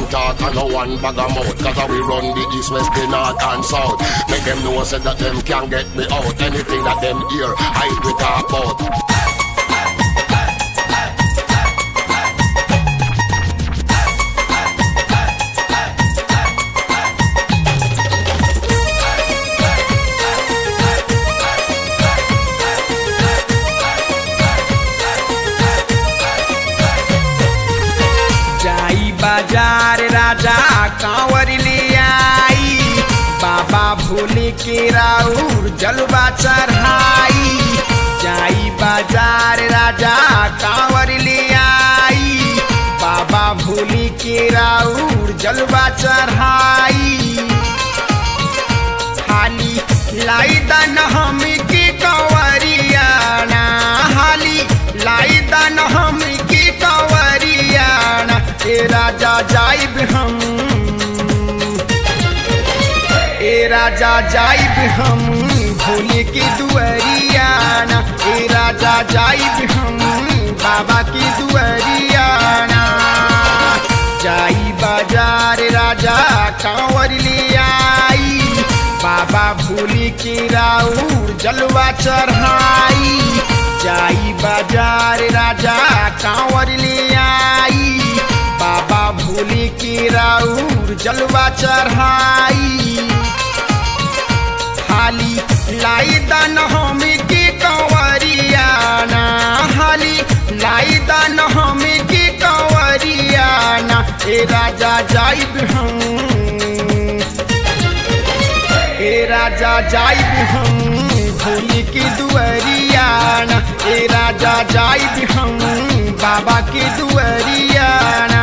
talk and no one bag of mouth. Cause we run the east, west, the north and south. Make them know say that them can get me out. Anything that them hear, I we talk about. जाई बाजार राजा कांवर ले आई बाबा भोले के राउर जलवा चढ़ाई जाई बाजार राजा कांवर ले आई बाबा भोले के राउर जलवा चढ़ाई हाली लाई दान हम के कंवरियाना हाली लाई दान हम के कंवरियाना ए राजा जाइब हम ए राजा जाइब हम भोले के दुआरियाना ए राजा जाइब हम बाबा के दुआरियाना जाई बाजार राजा कांवर ले आई बाबा भोले के राउर जलवा चढ़ाई जाई बाजार राजा कांवर ले आई बाबा भोले के राउर जलवा चढ़ाई हाली लाई दान हम के कंवरियाना हाली लाई दान हम के कंवरियाना ए राजा जाइब हम ए राजा जाइब हम भोले के दुआरियाना ए राजा जाइब हम बाबा के दुआरियाना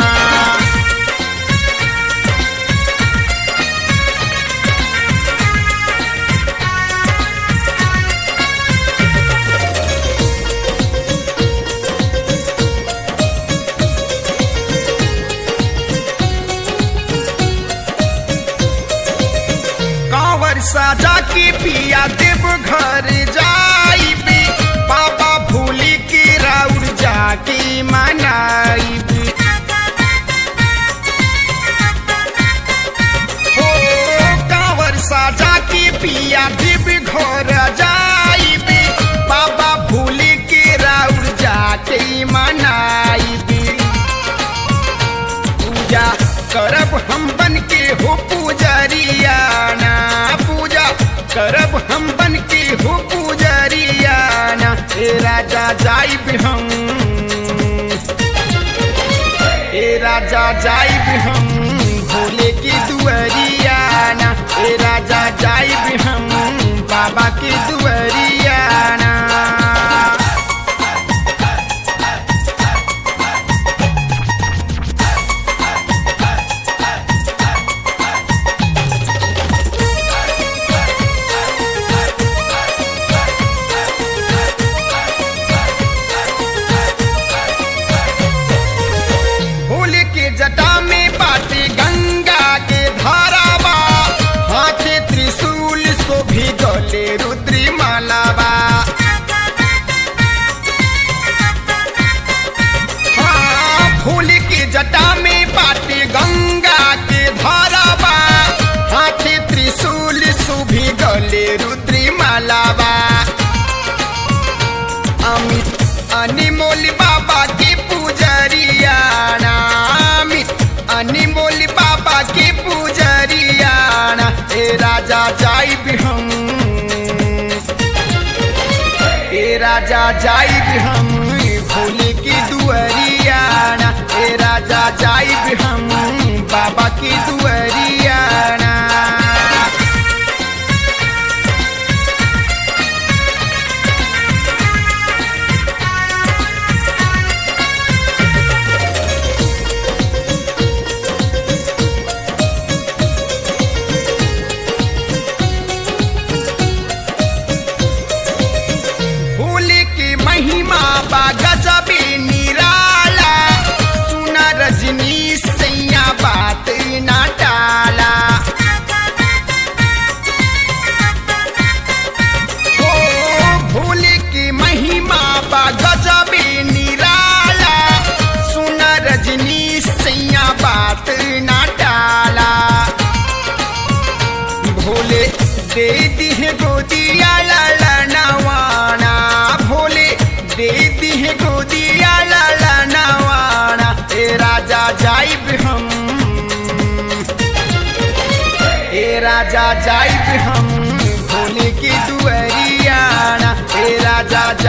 कांवर साजा के पिया देव घर जाइबे बाबा भोले के राउर जाके मनाइबे हो कांवर साजा के पिया देव घर जाइबे बाबा भोले के राउर जाके मनाइबे पूजा करब हम बन के हो पूजरियाना पूजा करब हम बन के हो पूजरियाना ए राजा जाइब हम ए राजा जाइब हम भोले के दुआरियाना ए राजा जाइब हम बाबा के दुआरियाना भोले के जटा में बाटे गंगा के धारावा हाथे त्रिशूल शोभी गले रुद्री मालावा हाँ, भोले के जटा में बाटे गंगा के धारावा हाथे त्रिशूल शोभी गले रुद्री मालावा अमित अनिमोल बाबा के पूजरियाना अमित अनिमोल बाबा के पूजरियाना ए राजा जाइब हम ए राजा जाइब हम भोले के दुआरियाना ए राजा जाइब हम बाबा के दुआरियाना भोले के महिमा बा गजबे निराला सुना रजनी सैया बात ना टाला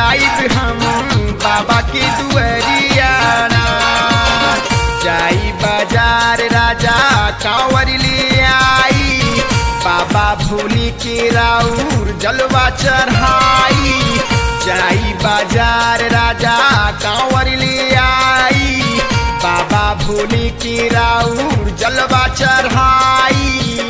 जाइब हम बाबा की दुअरियाना जाई बाजार राजा कांवर ले आई बाबा भोली के राउर जलवा चढ़ाई जाई बाजार राजा कांवर ले आई बाबा भोली के राउर जलवा चढ़ाई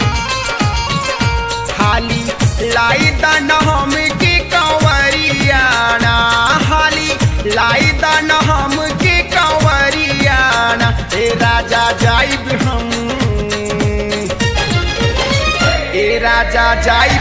हाली लाई दान हम के कंवरियाना हाली लाई दान हम के कंवरियाना ए राजा जाइब हम ए राजा जाई